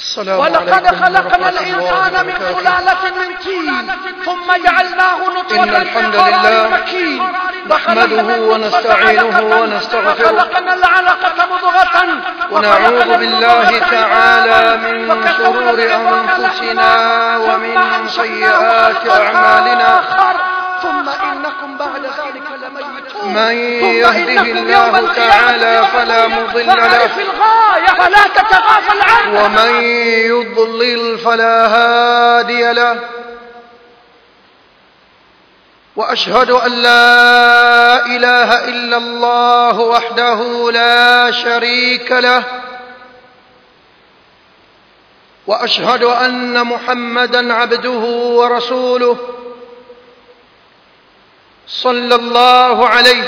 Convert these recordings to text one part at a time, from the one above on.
السلام ولقد عليكم خلقنا ورحمة الله الإنسان من وبركاته. سلالة من طين ثم جعلناه نطفة إن الحمد في قرار لله مكين نحمده وخلقنا النطفة ونستعينه علقة ونستغفره. وخلقنا العلقة مضغة ونعوذ وخلقنا بالله المضغة تعالى عظاما من فكسونا شرور العظام أنفسنا لحما ومن ثم أنشأناه سيئات خلقا أعمالنا. آخر ثم إنكم بعد ذلك لميتون من ثم يهده إنكم الله يوم القيامة تعالى فلا مضل له. فاعرف الغاية فلا تتغافل عنها ومن يضلل فلا هادي له واشهد ان لا اله الا الله وحده لا شريك له واشهد ان محمدا عبده ورسوله صلى الله عليه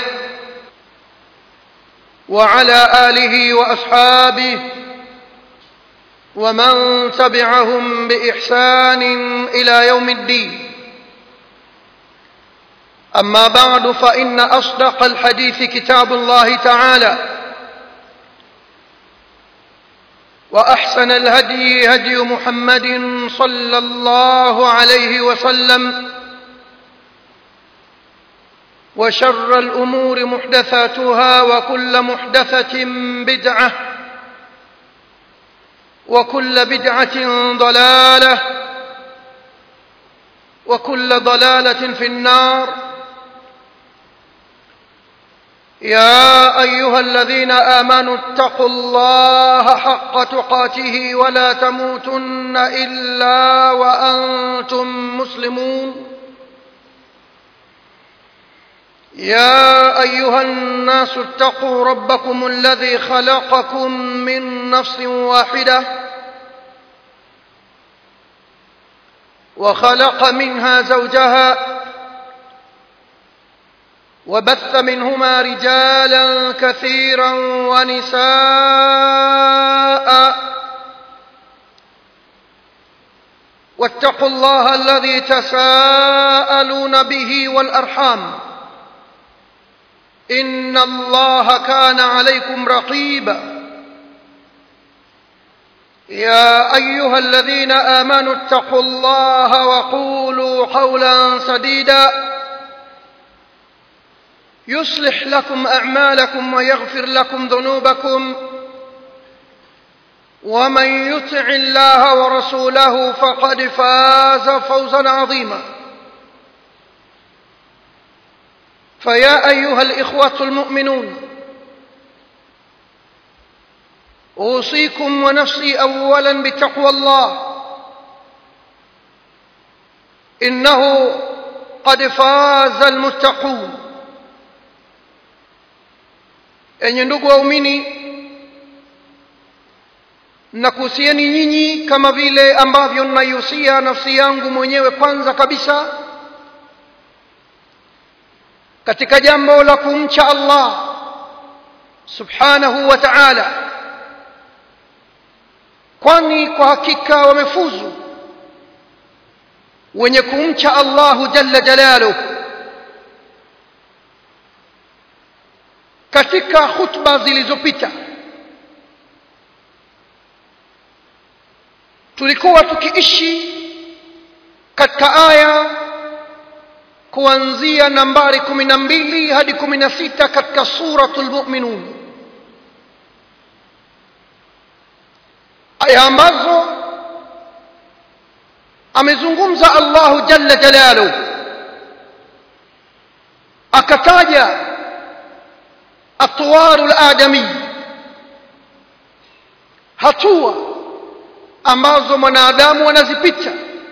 وعلى اله واصحابه ومن تبعهم باحسان الى يوم الدين اما بعد فان اصدق الحديث كتاب الله تعالى واحسن الهدي هدي محمد صلى الله عليه وسلم وشر الامور محدثاتها وكل محدثه بدعه وكل بدعه ضلاله وكل ضلاله في النار يا ايها الذين امنوا اتقوا الله حق تقاته ولا تموتن الا وانتم مسلمون يا ايها الناس اتقوا ربكم الذي خلقكم من نفس واحده وخلق منها زوجها وبث منهما رجالا كثيرا ونساء واتقوا الله الذي تساءلون به والارحام ان الله كان عليكم رقيبا يا ايها الذين امنوا اتقوا الله وقولوا قولا سديدا يصلح لكم اعمالكم ويغفر لكم ذنوبكم ومن يطع الله ورسوله فقد فاز فوزا عظيما فيا ايها الاخوه المؤمنون اوصيكم ونفسي اولا بتقوى الله انه قد فاز المتقون enye ndugu waumini nakuhusieni nyinyi kama vile ambavyo naihusia nafsi yangu mwenyewe kwanza kabisa katika jambo la kumcha allah subhanahu wa ta'ala kwani kwa hakika wamefuzu wenye kumcha allahu jalla jalaluhu katika khutba zilizopita tulikuwa tukiishi katika aya kuanzia nambari kumi na mbili hadi kumi na sita katika suratul muminun aya ambazo amezungumza allahu jalla jalaluhu akataja atwaru ladami hatua ambazo mwanadamu anazipita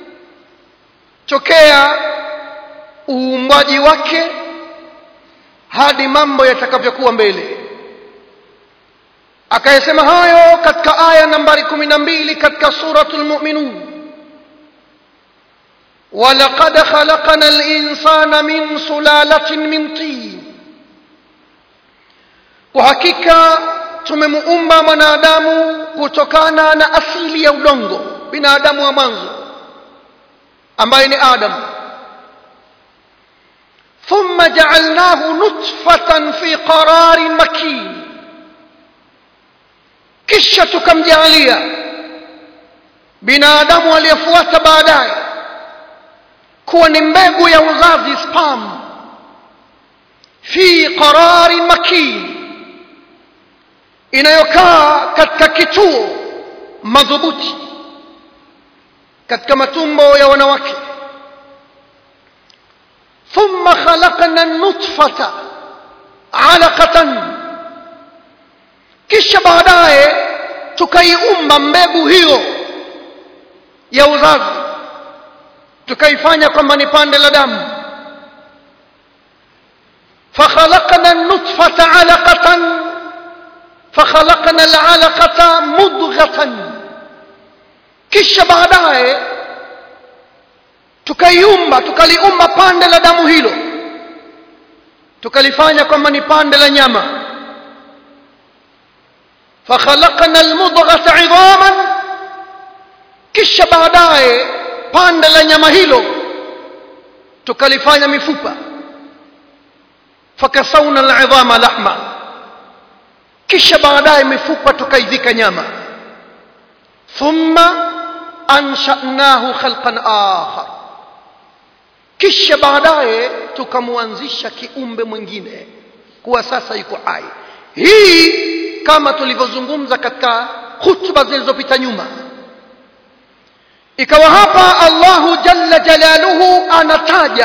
tokea uumbwaji wake hadi mambo yatakavyokuwa mbele akayesema hayo katika aya nambari kumi na mbili katika suratu lmuminun ولقد خلقنا الإنسان من سلالة من طين kwa hakika tumemuumba mwanadamu kutokana na asili ya udongo binadamu wa mwanzo ambaye ni adam thumma jaalnahu nutfatan fi qararin makin kisha tukamjaalia binadamu aliyefuata baadaye kuwa ni mbegu ya uzazi spam fi qarari makin inayokaa katika kituo madhubuti katika matumbo ya wanawake thumma khalaqna nutfata alaqatan kisha baadaye tukaiumba mbegu hiyo ya uzazi tukaifanya kwamba ni pande la damu فخلقنا النطفة علقة فخلقنا العلقة مضغة kisha baadaye tukaiumba tukaliumba pande la damu hilo tukalifanya kwamba ni pande la nyama fakhalaqna almudghata idhaman kisha baadaye pande la nyama hilo tukalifanya mifupa fakasawna alidhama lahma kisha baadaye mifupa tukaivika nyama thumma anshanahu khalqan akhar kisha baadaye tukamwanzisha kiumbe mwingine kuwa sasa yuko hai hii kama tulivyozungumza katika hutuba zilizopita nyuma ikawa hapa Allahu jalla jalaluhu anataja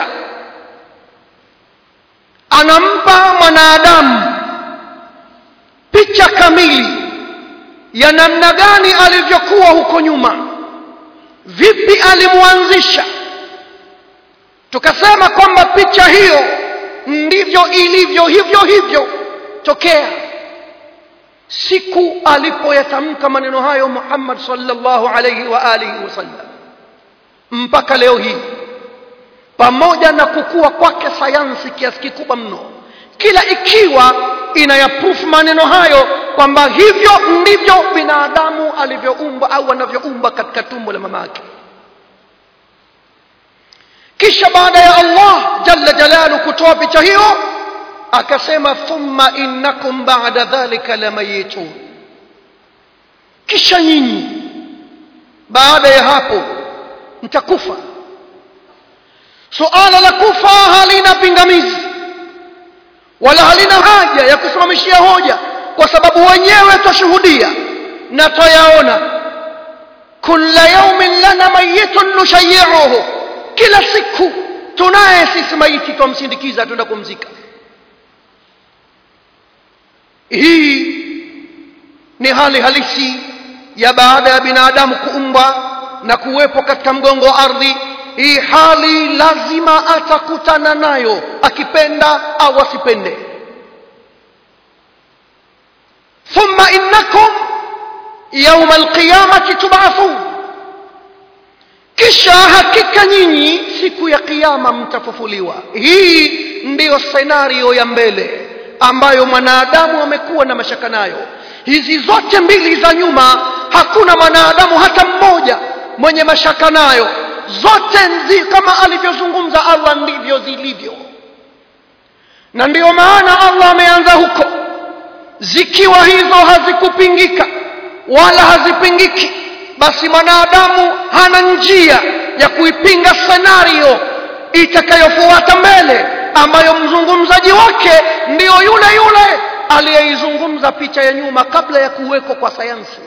anampa mwanadamu picha kamili ya namna gani alivyokuwa huko nyuma vipi alimwanzisha tukasema kwamba picha hiyo ndivyo ilivyo hivyo hivyo tokea siku alipoyatamka maneno hayo Muhammad sallallahu alayhi wa alihi wasallam mpaka leo hii pamoja na kukua kwake sayansi kiasi kikubwa mno kila ikiwa inayaproof maneno hayo kwamba hivyo ndivyo binadamu alivyoumba au anavyoumba katika tumbo la mama yake kisha baada ya Allah jalla jalalu kutoa picha hiyo akasema thumma innakum ba'da dhalika lamayitun kisha nyinyi baada ya hapo mtakufa suala la kufa halina pingamizi wala halina haja ya kusimamishia hoja kwa sababu wenyewe twashuhudia na twayaona kulla yaumin lana mayitun nushayiuhu kila siku tunaye sisi maiti twamsindikiza twenda kumzika hii ni hali halisi ya baada ya binadamu kuumbwa na kuwepo katika mgongo wa ardhi hii hali lazima atakutana nayo akipenda au asipende thumma innakum yauma alqiyamati tub'athun kisha hakika nyinyi siku ya kiyama mtafufuliwa hii ndiyo senario ya mbele ambayo mwanadamu amekuwa na mashaka nayo hizi zote mbili za nyuma hakuna mwanadamu hata mmoja mwenye mashaka nayo zote nzi kama alivyozungumza Allah ndivyo zilivyo na ndiyo maana Allah ameanza huko zikiwa hizo hazikupingika wala hazipingiki basi mwanadamu hana njia ya kuipinga senario itakayofuata mbele ambayo mzungumzaji wake ndiyo yule yule aliyeizungumza picha ya nyuma kabla ya kuwekwa kwa sayansi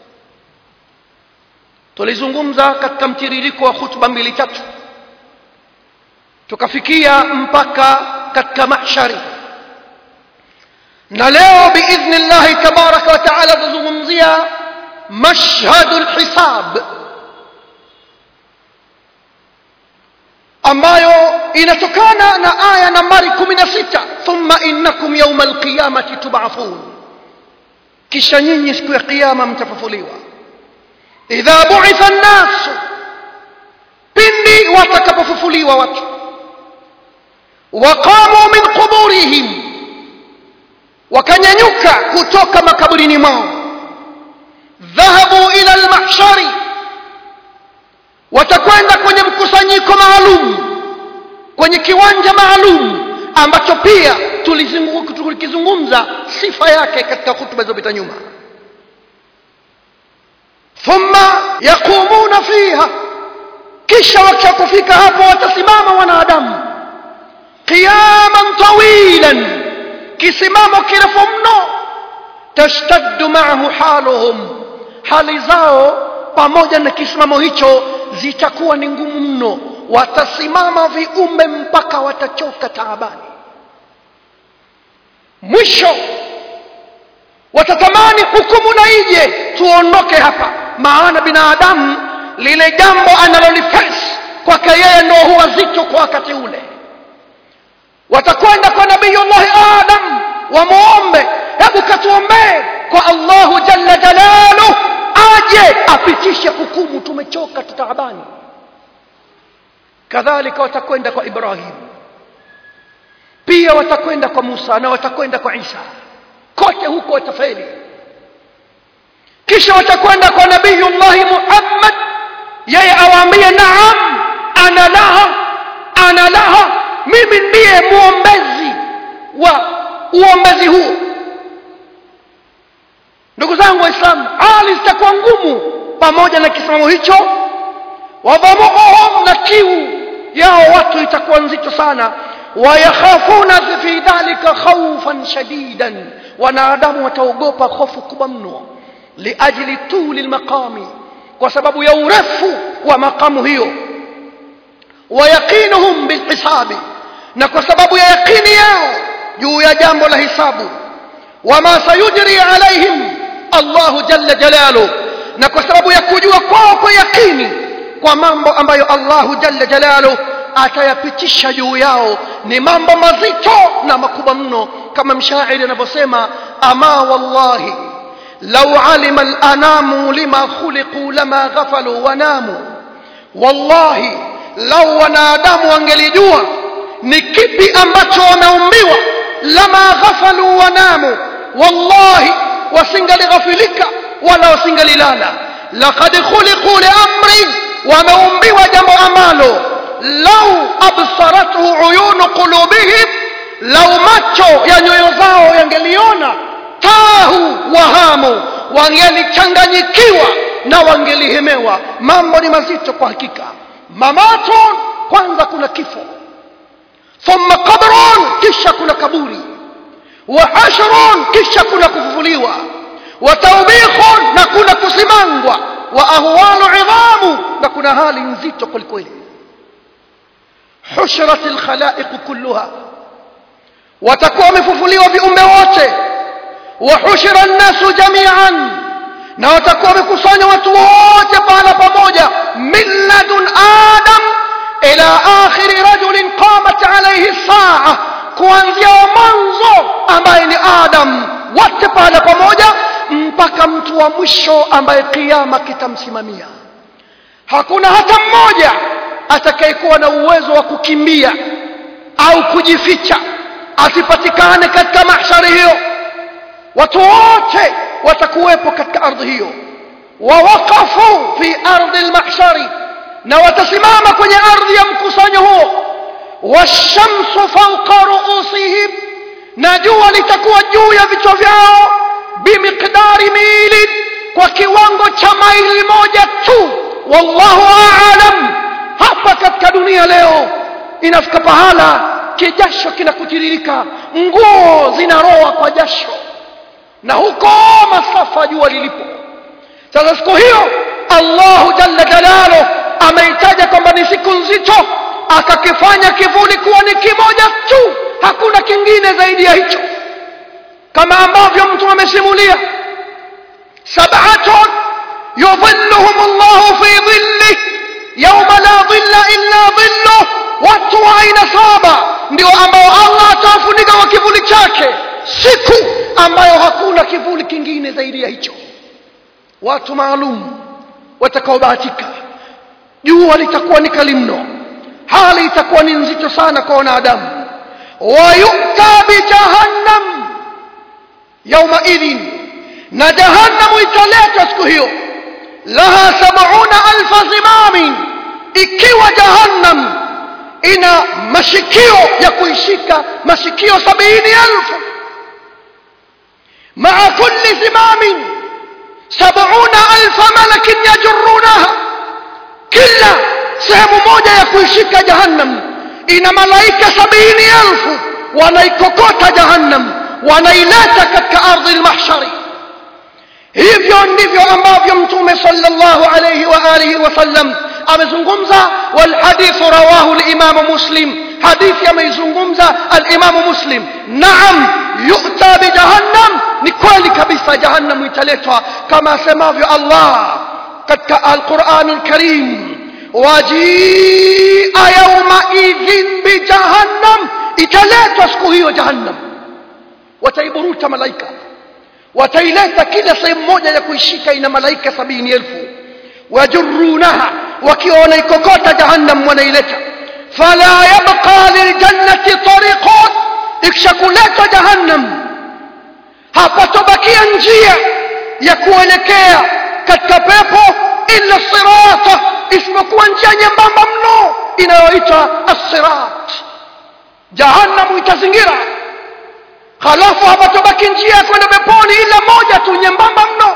tulizungumza katika mtiririko wa hutuba mbili tatu tukafikia mpaka katika mahshari na leo biidhnillahi tabaraka wa taala tuzungumzia mashhadu lhisab ambayo inatokana na aya nambari 16 thumma innakum yauma alqiyamati tub'athun kisha nyinyi siku ya kiyama mtafufuliwa idha bu'itha an-nas pindi watakapofufuliwa watu waqamu min quburihim wakanyanyuka kutoka makaburini mwao dhahabu ila al-mahshari watakwenda kwenye mkusanyiko maalum kwenye kiwanja maalum ambacho pia tulikizungumza sifa yake katika hutuba zilizopita nyuma thumma yaqumuna fiha kisha wakishakufika hapo watasimama wanadamu qiyaman tawilan kisimamo kirefu mno tashtaddu ma'ahu haluhum hali zao pamoja na kisimamo hicho zitakuwa ni ngumu mno watasimama viumbe mpaka watachoka taabani mwisho watatamani hukumu na ije tuondoke hapa maana binadamu lile jambo analolifesi kwake yeye ndo huwa zito kwa wakati ule watakwenda kwa nabiyullahi adam wamuombe hebu katuombee kwa allahu jalla jalaluh aje apitishe hukumu tumechoka tutaabani kadhalika watakwenda kwa ibrahim pia watakwenda kwa musa na watakwenda kwa isa kote huko watafeli kisha watakwenda kwa nabiyullahi muhammad yeye awaambie naam ana laha ana laha mimi ndiye muombezi wa uombezi huu ndugu zangu waislamu hali zitakuwa ngumu pamoja na kisimamo hicho wadhamuhum na kiu yao watu itakuwa nzito sana wayakhafuna fi dhalika khawfan shadidan wanadamu wataogopa hofu kubwa mno liajli tuli lmaqami kwa sababu ya urefu wa maqamu hiyo wayaqinuhum bilhisabi na kwa sababu ya yaqini yao juu ya jambo la hisabu wama sayujri alaihim Allahu jalla jalaluhu na kwa sababu ya kujua kwao kwa yakini kwa mambo ambayo Allahu jalla jalaluhu atayapitisha juu yao ni mambo mazito na makubwa mno kama mshairi anavyosema ama wallahi law alima al-anamu lima khuliqu lama ghafalu wa namu wallahi lau wanadamu wangelijua ni kipi ambacho wameumbiwa lama ghafalu wa namu wallahi wasingalighafilika wala wasingalilala laqad khuliqu liamrin wameumbiwa jambo ambalo lau absarathu uyunu qulubihim lau macho ya nyoyo zao yangeliona tahu wahamu wangelichanganyikiwa na wangelihemewa mambo ni mazito kwa hakika mamatun kwanza kuna kifo thumma qabrun kisha kuna kaburi wa hashrun kisha kuna kufufuliwa wa tawbikhun na kuna kusimangwa wa ahwalu idhamu na kuna hali nzito kwelikweli hushrat alkhalaiq kulluha watakuwa wamefufuliwa viumbe wote wa hushira an-nasu jami'an na watakuwa wamekusanya watu wote pahala pamoja min ladun adam ila akhiri rajulin qamat alayhi saa kuanzia mwanzo ambaye ni adam wote pahala pamoja mpaka mtu wa mwisho ambaye kiyama kitamsimamia hakuna hata mmoja atakayekuwa na uwezo wa kukimbia au kujificha asipatikane katika mahshari hiyo watu wote watakuwepo katika ardhi hiyo wawaqafu fi ardhi almahshari na watasimama kwenye ardhi ya mkusanyo huo washamsu fawqa ruusihim na jua litakuwa juu ya vichwa vyao bimiqdari milin kwa kiwango cha maili moja tu wallahu aalam hapa katika dunia leo inafika pahala kijasho kinakutiririka nguo zinaroa kwa jasho na huko masafa jua lilipo sasa siku hiyo Allahu jalla jalalu ameitaja kwamba ni siku nzito akakifanya kivuli kuwa ni kimoja tu hakuna kingine zaidi ya hicho kama ambavyo mtu amesimulia sab'atun yudhilluhum Allahu fi dhilli yawma la dhilla illa dhilluh watu wa aina saba ndio ambao Allah atawafunika kwa kivuli chake siku ambayo hakuna kivuli kingine zaidi ya hicho watu maalum watakaobahatika jua litakuwa ni kali mno hali itakuwa ni nzito sana kwa wanadamu wayuta bijahannam yauma idhin na jahannamu italetwa siku hiyo laha sabuna alfa zimamin ikiwa jahannam ina mashikio ya kuishika mashikio sabini alfu maa kulli zimamin sabuna alfa malakin yajrunaha kila sehemu moja ya kuishika jahannam ina malaika sabini elfu wanaikokota jahannam wanaileta katika ardhi lmahshari hivyo ndivyo ambavyo mtume sallallahu alayhi wa alihi wasallam amezungumza walhadithu rawahu limamu muslim hadithi ameizungumza alimamu muslim naam yu'ta bijahannam ni kweli kabisa jahannam italetwa kama asemavyo allah katika alquran alkarim wajia yaumaidhin bijahannam italetwa siku hiyo jahannam wataiburuta malaika wataileta kila sehemu moja ya kuishika ina malaika sabini elfu wajurunaha wakiwa wanaikokota jahannam wanaileta fala yabqa liljannati tariqun ikishakuletwa jahannam hapatobakia njia ya kuelekea katika pepo illa sirata isipokuwa njia nyembamba mno inayoitwa assirat jahannamu itazingira halafu hapatobaki njia ya kwenda peponi ila moja tu nyembamba mno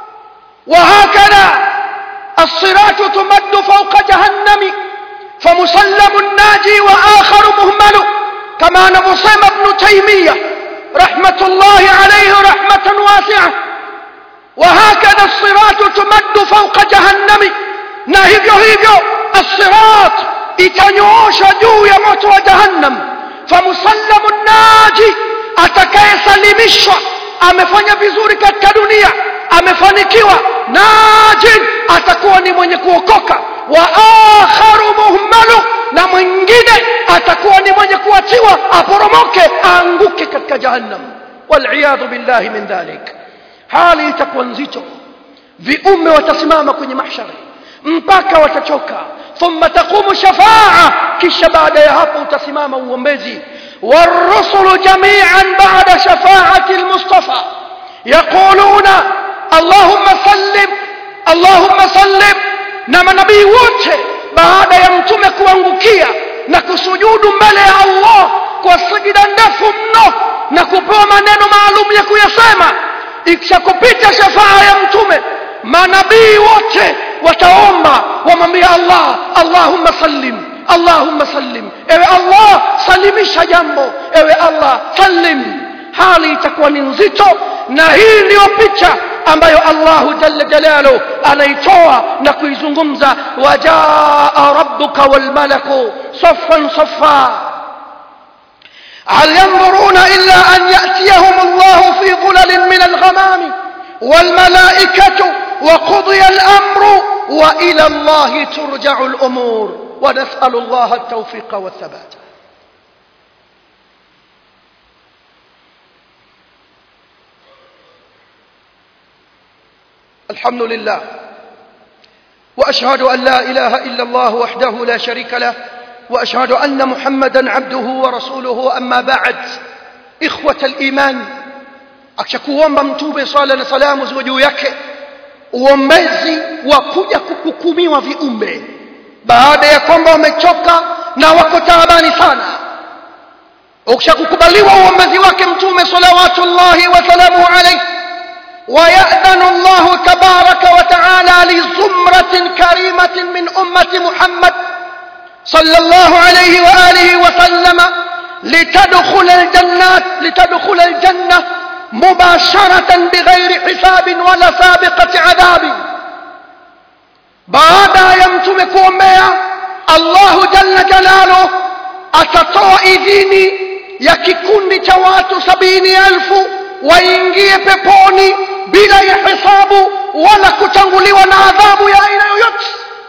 وهكذا الصراط تمد فوق جهنم فمسلم الناجي وآخر مهمل كما نبصم ابن تيمية رحمة الله عليه رحمة واسعة وهكذا الصراط تمد فوق جهنم نهيبيو هيبيو الصراط itanyoosha juu ya moto wa jahannam famusallamu naji atakayesalimishwa amefanya vizuri katika dunia amefanikiwa najin atakuwa ni mwenye kuokoka wa akharu muhmalu na mwingine atakuwa ni mwenye kuachiwa aporomoke aanguke katika jahannam waliyadhu billahi min dhalik hali itakuwa nzito viume watasimama kwenye mahshari mpaka watachoka thumma taqumu shafaa kisha baada ya hapo utasimama uombezi والرسل جميعا بعد شفاعة المصطفى يقولون اللهم سلم اللهم سلم نما نبي wote baada ya mtume kuangukia na kusujudu mbele ya Allah kwa sijida ndefu mno na kupewa maneno maalum ya kuyasema ikishakupita shafaa ya mtume manabii wote wataomba wamwambia Allah Allahumma sallim Allahumma sallim ewe Allah salimisha jambo ewe Allah sallim hali itakuwa ni nzito na hii ndiyo picha ambayo Allahu jalla jalalu anaitoa na kuizungumza wajaa rabbuka wal malaku saffan saffa هل ينظرون إلا أن يأتيهم الله في ظلل من الغمام والملائكة وقضي الأمر وإلى الله ترجع الأمور ونسأل الله التوفيق والثبات الحمد لله وأشهد أن لا إله إلا الله وحده لا شريك له وأشهد أن محمدا عبده ورسوله أما بعد إخوة الإيمان akishakuomba mtume swala na salamu ziwe juu yake uombezi wa kuja kuhukumiwa viumbe baada ya kwamba wamechoka na wako taabani sana ukishakukubaliwa uombezi wake mtume salawatullahi wasalamuhu alaihi ويأذن الله تبارك وتعالى لزمرة كريمة من أمة محمد صلى الله عليه وآله وسلم لتدخل الجنات لتدخل الجنة مباشرة بغير حساب ولا سابقة عذاب بعد يمتم كومبيا الله جل جلاله atatoa idhini ya kikundi cha watu sabini elfu waingie peponi bila ya hesabu wala kutanguliwa na adhabu ya aina yoyote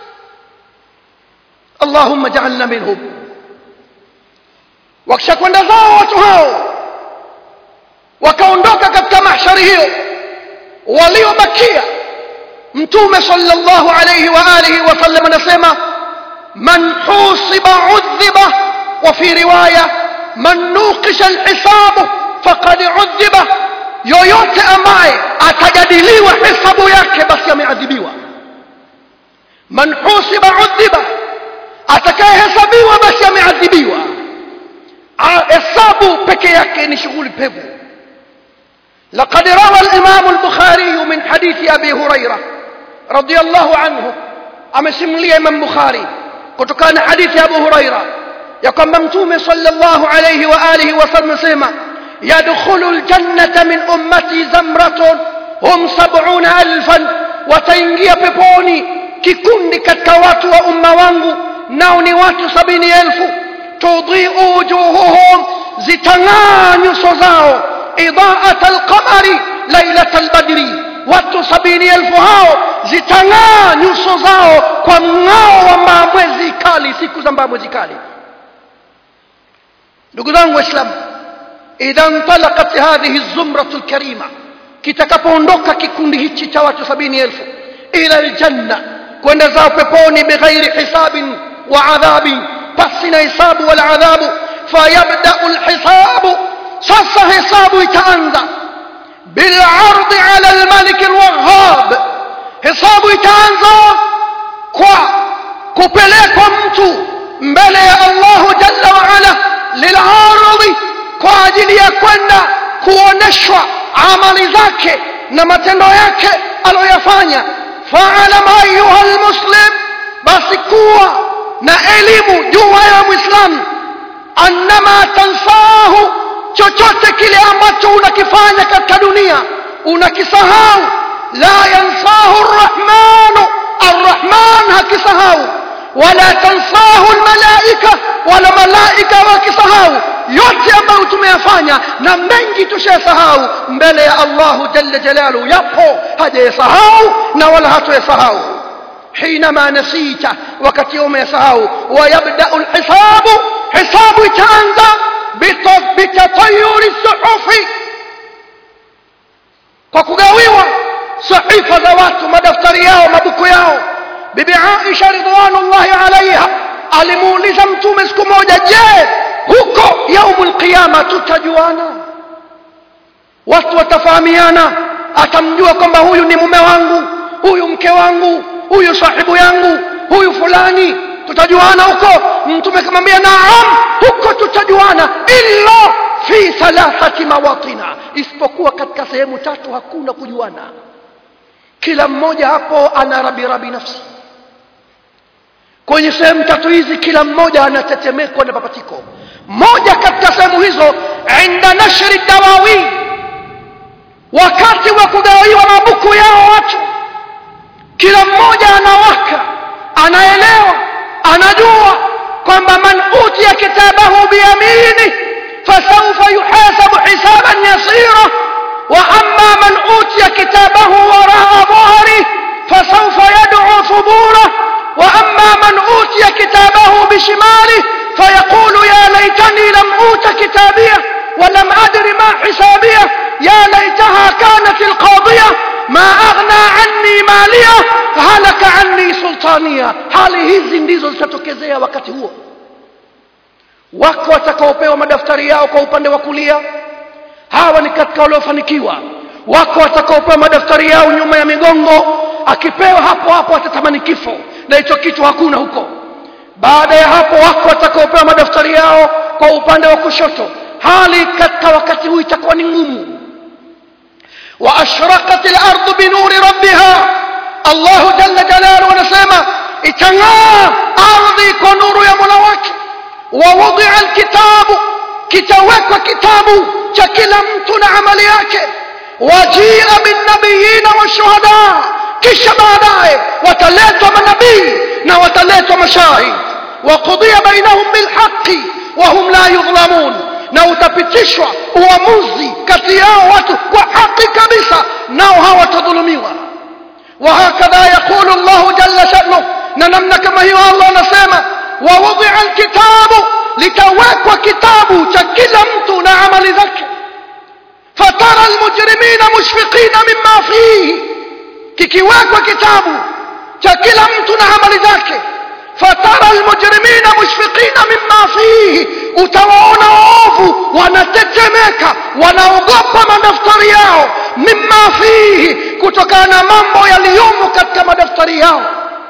allahumma jaalna minhum wakishakwenda zao watu hao wakaondoka katika mahshari hiyo waliobakia mtume sallallahu alayhi wa alihi wasallam anasema man husiba udhiba wa fi riwaya man nuqisha alhisabu faqad udhiba yoyote ambaye atajadiliwa hesabu yake basi ameadhibiwa man husiba udhiba atakayehesabiwa basi ameadhibiwa hesabu peke yake ni shughuli pevu لقد روى الإمام البخاري من حديث أبي هريرة رضي الله عنه أمسملي إمام بخاري كتكان حديث أبو هريرة يقول ممتوم صلى الله عليه وآله وسلم سيما يدخل الجنة من أمتي زمرة هم سبعون ألفا وتنجي ببوني kikundi katika watu wa umma wangu nao ni watu sabini elfu tudhiu wujuhuhum zitang'aa nyuso zao idaat alqamari lailat albadri watu sabini elfu hao zitang'aa nyuso zao kwa mng'ao wa maamwezi kali siku za maamwezi kali ndugu zangu waislamu idha ntalakat hadhihi zumratu lkarima kitakapoondoka kikundi hichi cha watu sabini elfu ila aljanna kwenda zao peponi bighairi hisabin wa adhabin pasi na hisabu wala adhabu fayabdau lhisabu sasa hesabu itaanza bilardi ala lmaliki lwaghab hesabu itaanza kwa kupelekwa mtu mbele ya allahu jalla waala lilardi kwa ajili ya kwenda kuoneshwa amali zake na matendo yake aliyoyafanya faalam ayuha lmuslim basi kuwa na elimu juu ya mwislamu annama tansahu chochote kile ambacho unakifanya katika dunia unakisahau la yansahu rrahmanu arrahman hakisahau wala tansahu lmalaika wala malaika wakisahau yote ambayo tumeyafanya na mengi tushayasahau mbele ya allahu jalla jalaluhu yapo hajayasahau na wala hatoyasahau حينما نسيت وقت يوم يسهو ويبدأ الحساب حساب تانزا بتطير الصحف وكغاويوا صحيفة ذوات مدفتر yao mabuku yao bibi Aisha ridwanullahi alaiha alimuuliza mtume siku moja je huko yaumul qiyama tutajuana watu watafahamiana atamjua kwamba huyu ni mume wangu huyu mke wangu huyu sahibu yangu huyu fulani tutajuana huko mtume kamwambia naam huko tutajuana illa fi thalathati mawatina isipokuwa katika sehemu tatu hakuna kujuana kila mmoja hapo ana rabirabi nafsi kwenye sehemu tatu hizi kila mmoja anatetemekwa na papatiko moja katika sehemu hizo inda nashri dawawi wakati wa kugawiwa mabuku yao watu kila mmoja anawaka anaelewa anajua kwamba man utiya kitabahu biyamini fasawfa yuhasabu hisaban yasira wa amma man utiya kitabahu waraa dhahri fasawfa yad'u thubura wa amma man utiya kitabahu bishimali fayaqulu ya laitani lam uta kitabiyah ولم أدر ما حسابيه يا ليتها كانت القاضية ما أغنى عني مالية هلك عني سلطانية hali hizi ndizo zitatokezea wakati huo wako watakaopewa madaftari yao kwa upande wa kulia hawa ni katika waliofanikiwa wako watakaopewa madaftari yao nyuma ya migongo akipewa hapo hapo atatamani kifo na hicho kitu hakuna huko baada ya hapo wako watakaopewa madaftari yao kwa upande wa kushoto hali katika wakati huu itakuwa ni ngumu واشرقت الارض بنور ربها الله جل جلاله anasema itang'aa ardhi kwa nuru ya Mola wake ووضع الكتاب kitawekwa kitabu cha kila mtu na amali yake wajia binnabiyina washuhada kisha baadaye wataletwa manabii na wataletwa mashahid وقضي بينهم بالحق وهم لا يظلمون na utapitishwa uamuzi kati yao watu kwa haki kabisa nao hawatadhulumiwa وهكذا يقول الله جل شأنه ننمنا كما هي الله نسيما ووضع الكتاب لتوكوا كتاب شكل mtu na amali zake فترى المجرمين مشفقين مما فيه kikiwekwa kitabu cha kila mtu na amali zake fatara almujrimina mushfiqina mimma fihi utawaona waovu wanatetemeka wanaogopa madaftari yao mimma fihi kutokana na mambo yaliyomo katika madaftari yao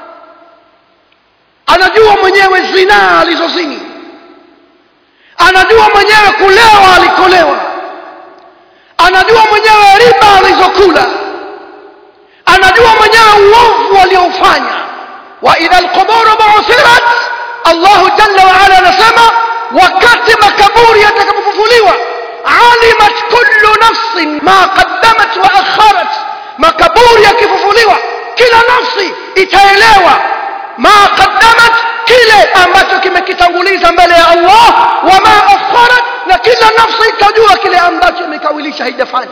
anajua mwenyewe zinaa alizozini anajua mwenyewe kulewa alikolewa anajua mwenyewe riba alizokula anajua mwenyewe uovu aliofanya wa idha alquburu bu'thirat Allah jalla wa ala anasema wakati makaburi yatakapofufuliwa alimat kullu nafsin ma qaddamat wa akharat makaburi yakifufuliwa kila nafsi itaelewa ma qaddamat kile ambacho kimekitanguliza mbele ya Allah wa ma akharat na kila nafsi itajua kile ambacho imekawilisha haijafanya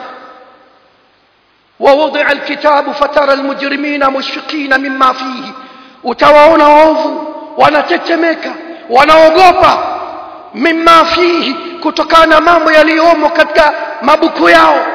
ووضع الكتاب فترى المجرمين مشفقين مما فيه utawaona waovu wanatetemeka wanaogopa mimma fihi kutokana na mambo yaliyomo katika mabuku yao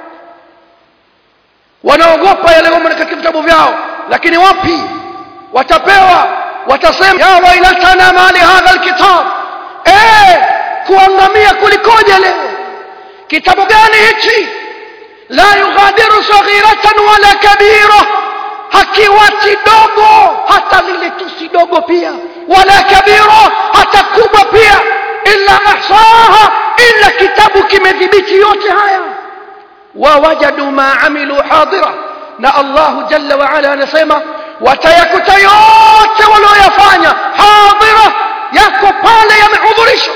wanaogopa yaliyomo katika vitabu vyao lakini wapi watapewa watasema ya wailatana mali hadha alkitab eh kuangamia kulikoje leo kitabu gani hichi la yughadiru saghiratan wala kabira hakiwachi dogo hata lile tusi dogo pia wala kabira hata kubwa pia illa ahsaha illa kitabu kimedhibiti yote haya wawajadu ma amilu hadira na Allahu jalla wa ala anasema watayakuta yote walioyafanya hadira yako pale yamehudhurishwa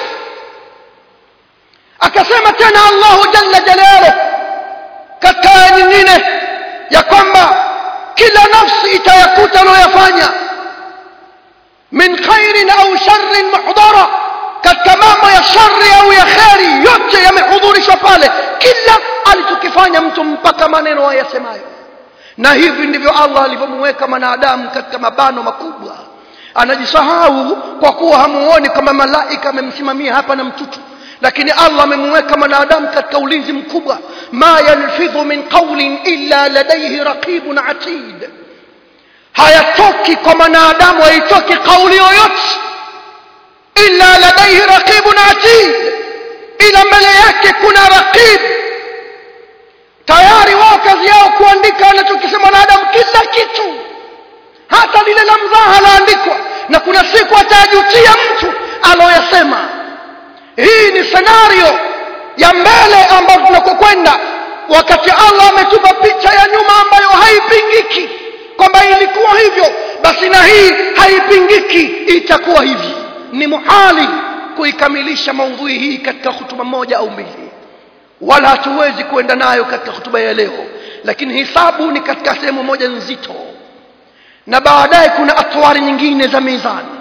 akasema tena Allahu jalla jalaluhu katika aya nyingine ya kwamba kila nafsi itayakuta aliyoyafanya min khairin au sharrin muhdara katika mambo ya shari au ya kheri yote yamehudhurishwa pale kila alichokifanya mtu mpaka maneno ayasemayo na hivi ndivyo Allah alivyomweka mwanadamu katika mabano makubwa anajisahau kwa kuwa hamuoni kama malaika amemsimamia hapa na mtutu lakini Allah amemweka mwanadamu katika ulinzi mkubwa ma yalfidhu min qawlin illa ladayhi raqibun atid hayatoki kwa mwanadamu haitoki kauli yoyote illa ladayhi raqibun atid ila mbele yake kuna raqib tayari wao kazi yao kuandika anachokisema mwanadamu kila kitu hata lile la mzaha laandikwa na kuna siku atajutia mtu aloyasema hii ni senario ya mbele ambayo tunakokwenda wakati Allah ametupa picha ya nyuma ambayo haipingiki kwamba ilikuwa hivyo basi na hii haipingiki itakuwa hivi ni muhali kuikamilisha maudhui hii katika hutuba moja au mbili wala hatuwezi kuenda nayo katika hutuba ya leo lakini hisabu ni katika sehemu moja nzito na baadaye kuna atwari nyingine za mizani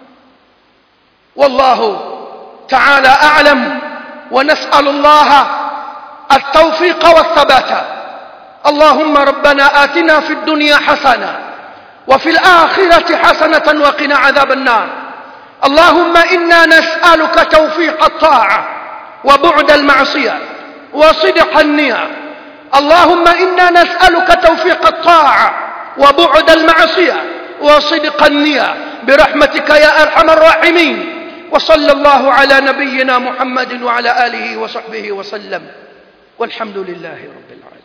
wallahu تعالى أعلم ونسأل الله التوفيق والثبات اللهم ربنا آتنا في الدنيا حسنة وفي الآخرة حسنة وقنا عذاب النار اللهم إنا نسألك توفيق الطاعة وبعد المعصية وصدق النية اللهم إنا نسألك توفيق الطاعة وبعد المعصية وصدق النية برحمتك يا أرحم الراحمين وصلى الله على نبينا محمد وعلى آله وصحبه وسلم والحمد لله رب العالمين